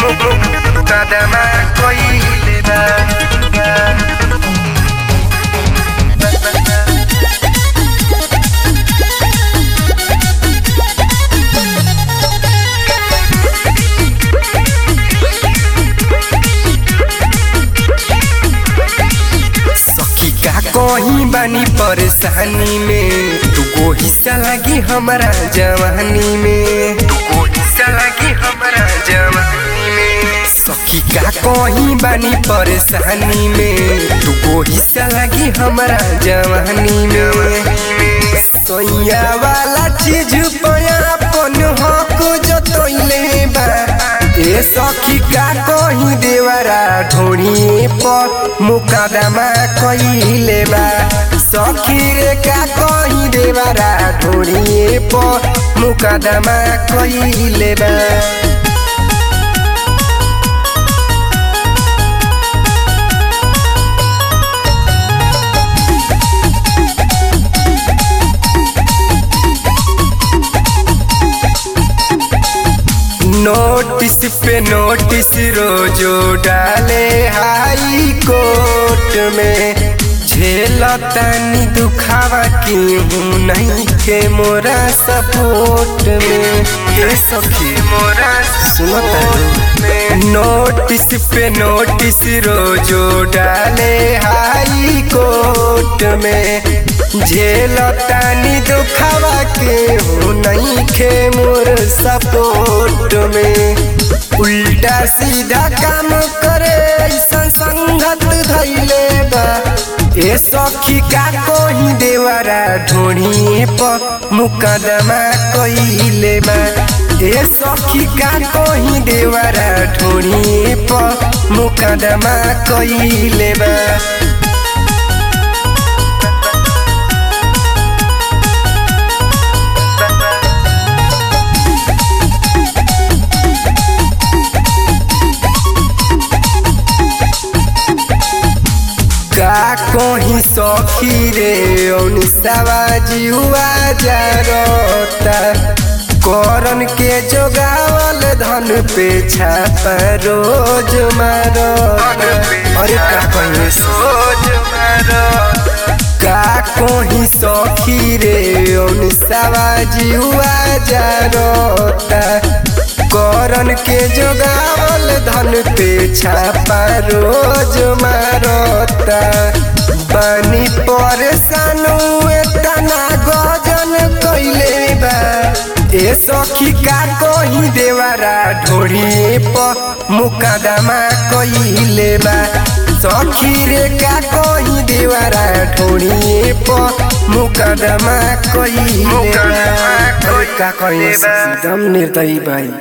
मुकदमा कइले बा सखी का कहीं बानी परेशानी में तुको हिस्सा लगी हमारा जवानी में तुको हिस्सा लगी हमारा जवानी में सखी का कहीं बानी परेशानी में तुको हिस्सा लगी हमारा जवानी में सैया वाला चीज पया अपन हक जतैले बा ए सखी का कहीं देवरा ढोड़ी पर मुकदमा कइले बा सखी रे का कहीं देवरा ढोड़ी पर मुकदमा कइले बा नोटिस पे नोटिस रोजो डाले हाई कोर्ट में झेलतानी दुखावा की हूँ नहीं के मोरा सपोर्ट में ये सखी मोरा सुनता नोटिस पे नोटिस रोजो डाले हाई कोर्ट में झेलतानी दुखावा के हूँ नहीं खे मोर सपोर्ट में उल्टा सीधा काम करे ऐसा संगत धैले बा ए सखी का कोही देवरा ढोढ़ी पर मुकदमा कइले बा ए सखी का कोही देवरा ढोढ़ी पर मुकदमा कइले बा का कोही सखी रे औनिसाबाजी हुआ जारता करन के जोगावल धन पे छापा रोज मारो अरे का कहीं सोच मारो का कोही सखी रे औनिसाबाजी हुआ जारता करन के जोगावल धन पे छापा रोज मारता बनी परेशान तना गजन कैले बा ए सखी का कही देवरा ढोड़ी पर मुकदमा कइले बा सखी रे का कही देवरा ढोड़ी पर मुकदमा कइले बा का कही दम निर्दयी भाई